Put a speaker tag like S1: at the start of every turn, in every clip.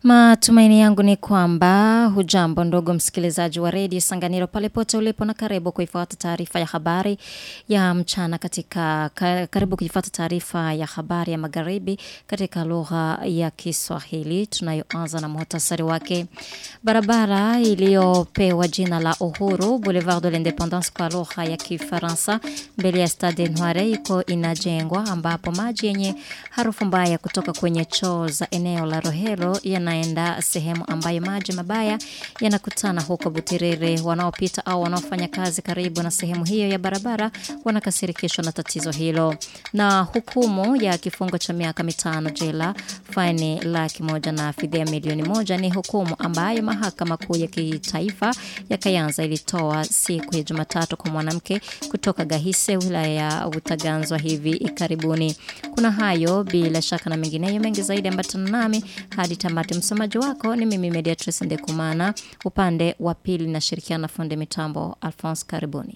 S1: Matumaini yangu ni kwamba hujambo ndogo msikilizaji wa redio Sanganiro pale pote ulipo na karibu kuifuata taarifa ya habari ya mchana katika ka, karibu kuifuata taarifa ya habari ya magharibi katika lugha ya Kiswahili tunayoanza na muhtasari wake. Barabara iliyopewa jina la Uhuru Boulevard de l'Independance kwa lugha ya Kifaransa mbele ya Stade Noire iko inajengwa ambapo maji yenye harufu mbaya kutoka kwenye choo za eneo la Rohero yana yanaenda sehemu ambayo maji mabaya yanakutana huko Butirere. Wanaopita au wanaofanya kazi karibu na sehemu hiyo ya barabara wanakasirikishwa na tatizo hilo, na hukumu ya kifungo cha miaka mitano jela, faini laki moja na fidia milioni moja ni hukumu ambayo mahakama kuu ya kitaifa ya Kayanza ilitoa siku ya Jumatatu kwa mwanamke kutoka Gahise, wilaya ya Butaganzwa hivi karibuni. Kuna hayo bila shaka na mengineyo mengi zaidi, ambatana nami hadi tamati msomaji wako ni mimi Mediatrice Ndekumana, upande wa pili na shirikiana na fundi mitambo Alphonse Karibuni.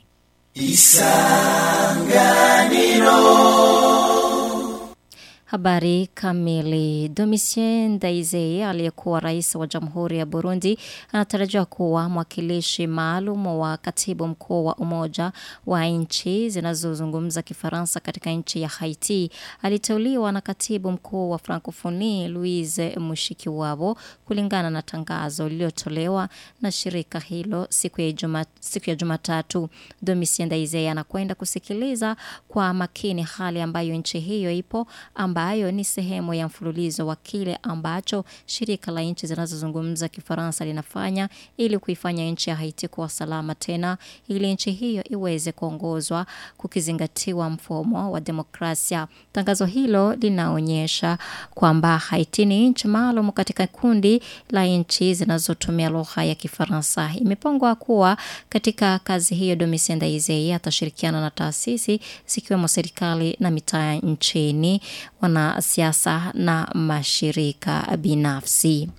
S1: Habari kamili. Domitien Ndayizeye aliyekuwa rais wa Jamhuri ya Burundi anatarajiwa kuwa mwakilishi maalum wa katibu mkuu wa Umoja wa nchi zinazozungumza Kifaransa katika nchi ya Haiti. Aliteuliwa na katibu mkuu wa Francophonie Louise Mushikiwabo kulingana na tangazo lililotolewa na shirika hilo siku ya Juma, siku ya Jumatatu. Domitien Ndayizeye anakwenda kusikiliza kwa makini hali ambayo nchi hiyo ipo ambayo ni sehemu ya mfululizo wa kile ambacho shirika la nchi zinazozungumza Kifaransa linafanya ili kuifanya nchi ya Haiti kuwa salama tena ili nchi hiyo iweze kuongozwa kukizingatiwa mfumo wa demokrasia. Tangazo hilo linaonyesha kwamba Haiti ni nchi maalum katika kundi la nchi zinazotumia lugha ya Kifaransa. Imepangwa kuwa katika kazi hiyo Domitien Ndayizeye atashirikiana na taasisi zikiwemo serikali na mitaa nchini wanasiasa na mashirika binafsi.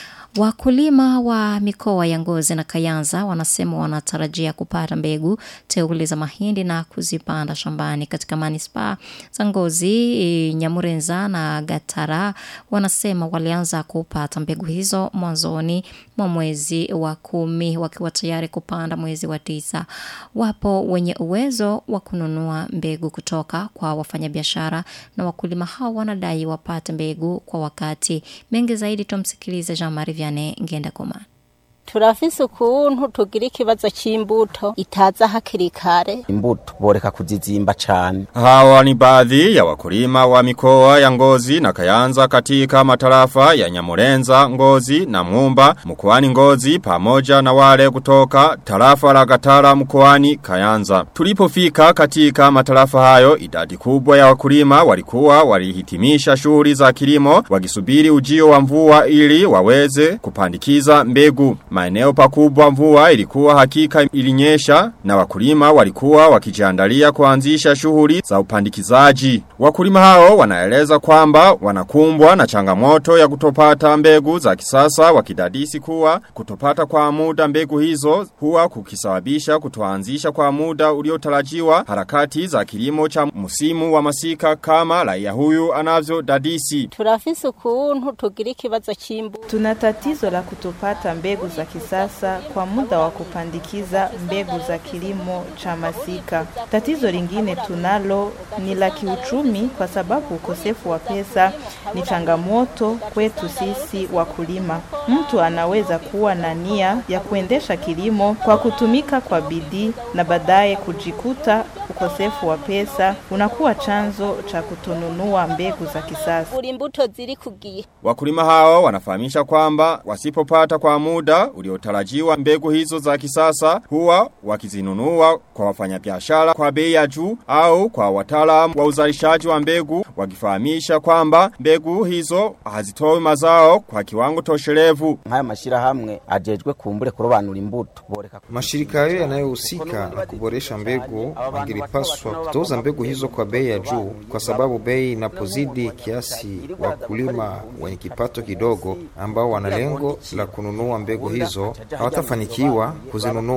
S1: Wakulima wa mikoa ya Ngozi na Kayanza wanasema wanatarajia kupata mbegu teuli za mahindi na kuzipanda shambani katika manispaa za Ngozi, Nyamurenza na Gatara. Wanasema walianza kupata mbegu hizo mwanzoni mwa mwezi wa kumi wakiwa tayari kupanda mwezi wa tisa. Wapo wenye uwezo wa kununua mbegu kutoka kwa wafanyabiashara na wakulima hao wanadai wapate mbegu kwa wakati. Mengi zaidi tumsikilize Jean Marie Vianney Ngendakoma.
S2: turafise ukuntu tugira ikibazo c'imbuto itaza hakiri kare
S3: imbuto boreka kuzizimba cane
S4: Hawa ni baadhi ya wakulima wa mikoa ya Ngozi na Kayanza katika matarafa ya Nyamurenza, Ngozi na Mumba mkoani Ngozi pamoja na wale kutoka tarafa la Gatara mkoani Kayanza. Tulipofika katika matarafa hayo idadi kubwa ya wakulima walikuwa walihitimisha shughuli za kilimo wakisubiri ujio wa mvua ili waweze kupandikiza mbegu. Maeneo pakubwa mvua ilikuwa hakika ilinyesha na wakulima walikuwa wakijiandalia kuanzisha shughuli za upandikizaji. Wakulima hao wanaeleza kwamba wanakumbwa na changamoto ya kutopata mbegu za kisasa wakidadisi kuwa kutopata kwa muda mbegu hizo huwa kukisababisha kutoanzisha kwa muda uliotarajiwa harakati za kilimo cha msimu wa masika kama raia huyu anavyo dadisi.
S2: turafise ukuntu tugira ikibazo c'imbuto
S5: Tuna tatizo la kutopata mbegu za kisasa kwa muda wa kupandikiza mbegu za kilimo cha masika. Tatizo lingine tunalo ni la kiuchumi, kwa sababu ukosefu wa pesa ni changamoto kwetu sisi wakulima. Mtu anaweza kuwa na nia ya kuendesha kilimo kwa kutumika kwa bidii na baadaye kujikuta ukosefu wa pesa unakuwa chanzo cha kutonunua mbegu za kisasa.
S2: buri imbuto ziri kugiye
S4: Wakulima hao wanafahamisha kwamba wasipopata kwa muda uliotarajiwa mbegu hizo za kisasa huwa wakizinunua kwa wafanyabiashara kwa bei ya juu au kwa wataalamu wa uzalishaji wa mbegu wakifahamisha kwamba mbegu hizo hazitoi mazao kwa kiwango toshelevu.
S3: nk'aya mashirahamwe ajejwe kumbure kurobanura imbuto boreka
S6: Mashirika hayo yanayohusika na kuboresha mbegu wangelipaswa kutoza mbegu hizo kwa bei ya juu, kwa sababu bei inapozidi kiasi, wakulima wenye kipato kidogo ambao wana lengo la kununua mbegu hizo hawatafanikiwa kuzinunua.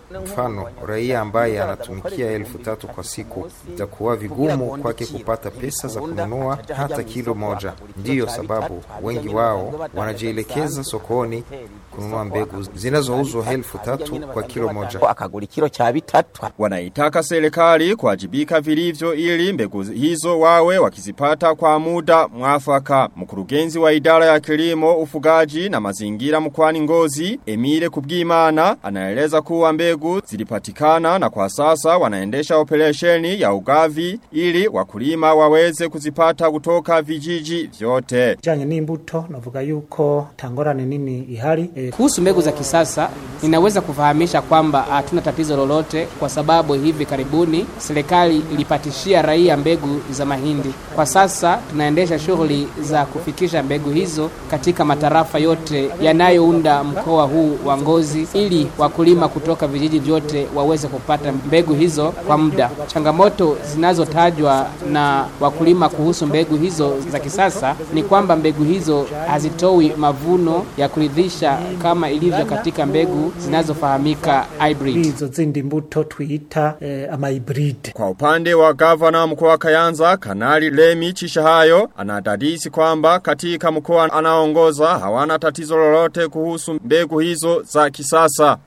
S6: Mfano, raia ambaye anatumikia elfu tatu kwa siku itakuwa vigumu kwake kupata pesa za kununua hata kilo moja. Ndiyo sababu wengi wao wanajielekeza sokoni kununua mbegu zinazouzwa elfu tatu kwa kilo moja.
S3: akagura ikiro cha bitatu
S4: Wanaitaka serikali kuwajibika vilivyo ili mbegu hizo wawe wakizipata kwa muda mwafaka. Mkurugenzi wa idara ya kilimo, ufugaji na mazingira mkwani ngozi, Emile Kubwimana, anaeleza kuwa mbegu zilipatikana na kwa sasa wanaendesha operesheni ya ugavi ili wakulima waweze kuzipata kutoka vijiji vyote.
S7: Janye n'imbuto navuga yuko tangorane nini ihari e,
S8: Kuhusu mbegu za kisasa, ninaweza kufahamisha kwamba hatuna tatizo lolote, kwa sababu hivi karibuni serikali ilipatishia raia mbegu za mahindi. Kwa sasa tunaendesha shughuli za kufikisha mbegu hizo katika matarafa yote yanayounda mkoa huu wa Ngozi, ili wakulima kutoka vijiji vyote waweze kupata mbegu hizo kwa muda. Changamoto zinazotajwa na wakulima kuhusu mbegu hizo za kisasa ni kwamba mbegu hizo hazitoi mavuno ya kuridhisha kama ilivyo katika mbegu zinazofahamika hybrid.
S7: izo zindi mbuto twita e, ama hybrid
S4: Kwa upande wa gavana mkoa wa Kayanza, Kanali Lemi Chishahayo, anadadisi kwamba katika mkoa anaongoza hawana tatizo lolote kuhusu mbegu hizo za kisasa.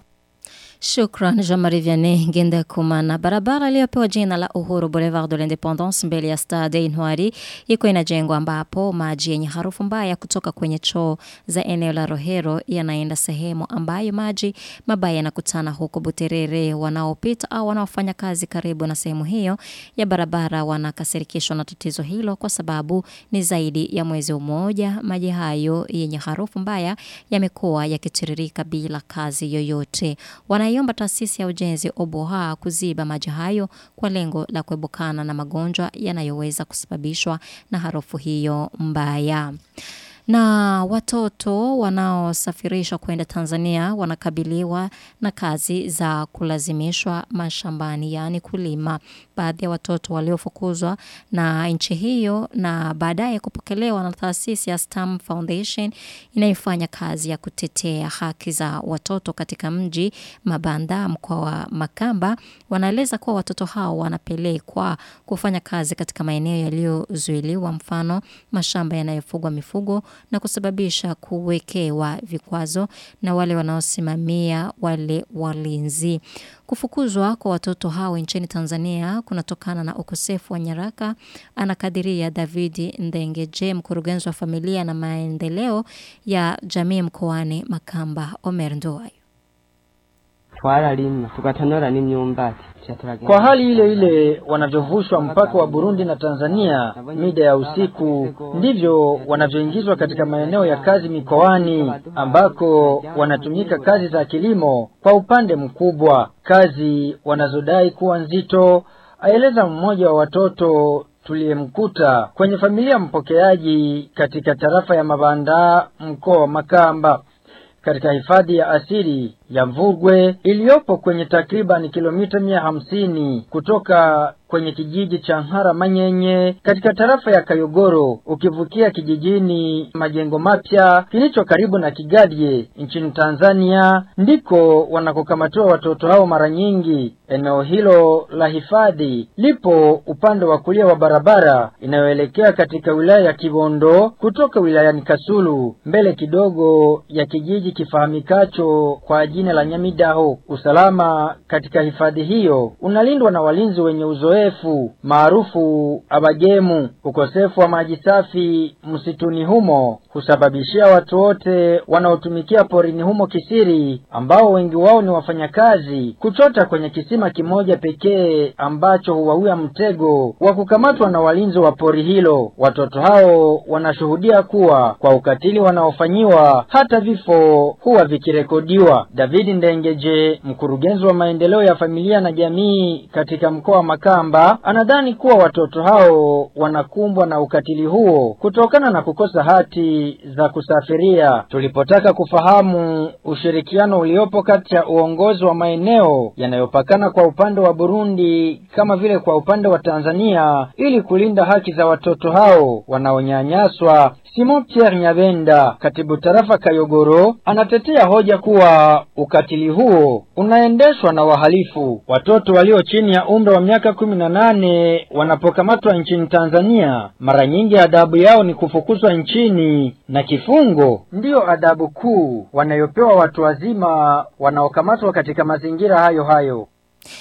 S1: Shukran Jean-Marie Vianney Ngenda Kumana. Barabara iliyopewa jina la Uhuru Boulevard de l'Independence mbele ya Stade Inwari iko inajengwa ambapo maji yenye harufu mbaya kutoka kwenye choo za eneo la Rohero yanaenda sehemu ambayo maji mabaya yanakutana huko Buterere. Wanaopita au wanaofanya kazi karibu na sehemu hiyo ya barabara wanakasirikishwa na tatizo hilo kwa sababu ni zaidi ya mwezi mmoja maji hayo yenye harufu mbaya yamekuwa yakitiririka bila kazi yoyote. Wanaiomba taasisi ya ujenzi Oboha kuziba maji hayo kwa lengo la kuebukana na magonjwa yanayoweza kusababishwa na harufu hiyo mbaya. Na watoto wanaosafirishwa kwenda Tanzania wanakabiliwa na kazi za kulazimishwa mashambani, yaani kulima. Baadhi ya watoto waliofukuzwa na nchi hiyo na baadaye kupokelewa na taasisi ya Stam Foundation inayofanya kazi ya kutetea haki za watoto katika mji Mabanda, mkoa wa Makamba, wanaeleza kuwa watoto hao wanapelekwa kufanya kazi katika maeneo yaliyozuiliwa, mfano mashamba yanayofugwa mifugo na kusababisha kuwekewa vikwazo na wale wanaosimamia wale walinzi. Kufukuzwa kwa watoto hao nchini Tanzania kunatokana na ukosefu wa nyaraka, anakadiria David Ndengeje, mkurugenzi wa familia na maendeleo ya jamii mkoani Makamba. Omer Ndoayo.
S9: twararima tugatonora n'imyumbati Tuca turagenda.
S10: Kwa hali ile ile wanavyovushwa mpaka wa Burundi na Tanzania mida ya usiku, ndivyo wanavyoingizwa katika maeneo ya kazi mikoani ambako wanatumika kazi za kilimo kwa upande mkubwa, kazi wanazodai kuwa nzito, aeleza mmoja wa watoto tuliyemkuta kwenye familia mpokeaji katika tarafa ya Mabanda mkoa wa Makamba katika hifadhi ya asili ya Mvurgwe iliyopo kwenye takriban kilomita mia hamsini kutoka kwenye kijiji cha Nhara Manyenye katika tarafa ya Kayogoro ukivukia kijijini Majengo Mapya kilicho karibu na Kigadye nchini Tanzania ndiko wanakokamatiwa watoto hao mara nyingi. Eneo hilo la hifadhi lipo upande wa kulia wa barabara inayoelekea katika wilaya ya Kibondo kutoka wilayani Kasulu mbele kidogo ya kijiji kifahamikacho kwa jina la Nyamidaho. Usalama katika hifadhi hiyo unalindwa na walinzi wenye uzoefu maarufu abagemu. Ukosefu wa maji safi msituni humo husababishia watu wote wanaotumikia porini humo kisiri, ambao wengi wao ni wafanyakazi, kuchota kwenye kisima kimoja pekee ambacho huwawia mtego wa kukamatwa na walinzi wa pori hilo. Watoto hao wanashuhudia kuwa kwa ukatili wanaofanyiwa hata vifo huwa vikirekodiwa. David Ndengeje, mkurugenzi wa maendeleo ya familia na jamii katika mkoa wa Makamba, anadhani kuwa watoto hao wanakumbwa na ukatili huo kutokana na kukosa hati za kusafiria. Tulipotaka kufahamu ushirikiano uliopo kati ya uongozi wa maeneo yanayopakana kwa upande wa Burundi kama vile kwa upande wa Tanzania ili kulinda haki za watoto hao wanaonyanyaswa. Simon Pierre Nyabenda, katibu tarafa Kayogoro, anatetea hoja kuwa ukatili huo unaendeshwa na wahalifu. Watoto walio chini ya umri wa miaka kumi na nane wanapokamatwa nchini Tanzania, mara nyingi adhabu yao ni kufukuzwa nchini na kifungo ndiyo adhabu kuu wanayopewa watu wazima wanaokamatwa katika mazingira hayo hayo.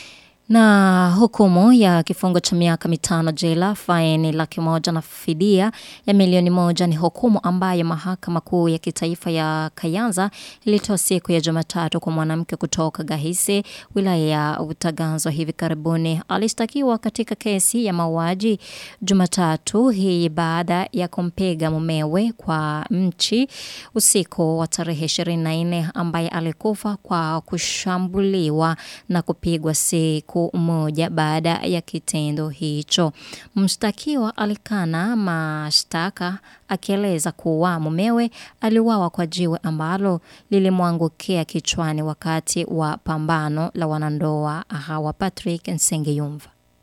S1: Na hukumu ya kifungo cha miaka mitano jela, faini laki moja na fidia ya milioni moja ni hukumu ambayo mahakama kuu ya kitaifa ya Kayanza ilitoa siku ya Jumatatu kwa mwanamke kutoka Gahise, wilaya ya Utaganzwa hivi karibuni. Alistakiwa katika kesi ya mauaji Jumatatu hii baada ya kumpiga mumewe kwa mchi usiku wa tarehe 24 ambaye alikufa kwa kushambuliwa na kupigwa siku siku moja baada ya kitendo hicho. Mshtakiwa alikana mashtaka akieleza kuwa mumewe aliuawa kwa jiwe ambalo lilimwangukia kichwani wakati wa pambano la wanandoa hawa Patrick Nsengeyumva.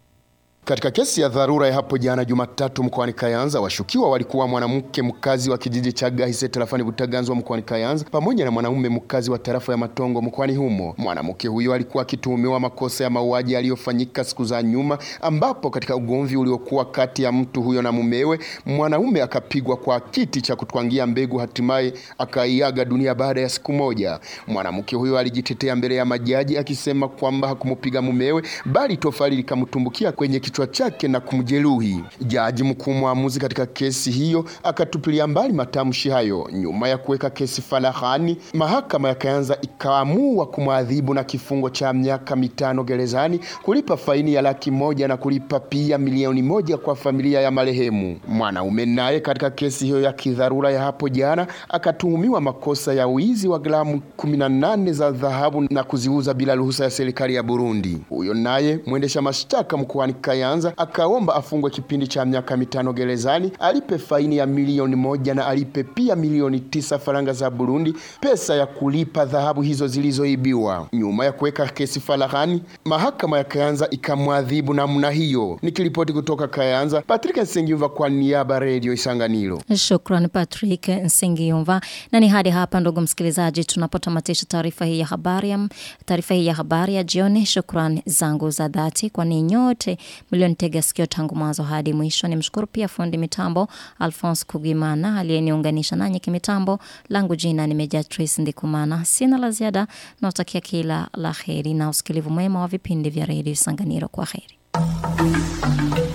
S11: Katika kesi ya dharura ya hapo jana Jumatatu mkoani Kayanza, washukiwa walikuwa mwanamke mkazi wa kijiji cha Gahise tarafani Butaganzwa mkoani Kayanza pamoja na mwanaume mkazi wa tarafa ya Matongo mkoani humo. Mwanamke huyo alikuwa akituhumiwa makosa ya mauaji yaliyofanyika siku za nyuma, ambapo katika ugomvi uliokuwa kati ya mtu huyo na mumewe, mwanaume akapigwa kwa kiti cha kutwangia mbegu, hatimaye akaiaga dunia baada ya siku moja. Mwanamke huyo alijitetea mbele ya majaji akisema kwamba hakumupiga mumewe, bali tofali likamtumbukia kwenye kichwa chake na kumjeruhi. Jaji mkuu mwamuzi katika kesi hiyo akatupilia mbali matamshi hayo. Nyuma ya kuweka kesi farahani, mahakama ya Kayanza ikaamua kumwadhibu na kifungo cha miaka mitano gerezani, kulipa faini ya laki moja na kulipa pia milioni moja kwa familia ya marehemu. Mwanaume naye katika kesi hiyo ya kidharura ya hapo jana akatuhumiwa makosa ya wizi wa gramu 18 za dhahabu na kuziuza bila ruhusa ya serikali ya Burundi. Huyo naye mwendesha mashtaka mkoani Kayanza akaomba afungwe kipindi cha miaka mitano gerezani, alipe faini ya milioni moja na alipe pia milioni tisa faranga za Burundi, pesa ya kulipa dhahabu hizo zilizoibiwa. Nyuma ya kuweka kesi farahani, mahakama ya Kayanza ikamwadhibu namna hiyo. Nikiripoti kutoka Kayanza, Patrick Nsengiyumva kwa niaba Radio Isanganiro.
S1: Shukrani Patrick Nsengiyumva. Na ni hadi hapa ndugu msikilizaji tunapotamatisha taarifa hii ya habari taarifa hii ya habari ya jioni. Shukrani zangu za dhati kwa ni nyote mlionitega sikio tangu mwanzo hadi mwisho. Nimshukuru pia fundi mitambo Alphonse Kugimana aliyeniunganisha nanyi kimitambo. Langu jina ni Meja Trace Ndikumana. Sina la ziada, nawatakia kila la heri na usikilivu mwema wa vipindi vya redio Sanganiro. Kwa heri.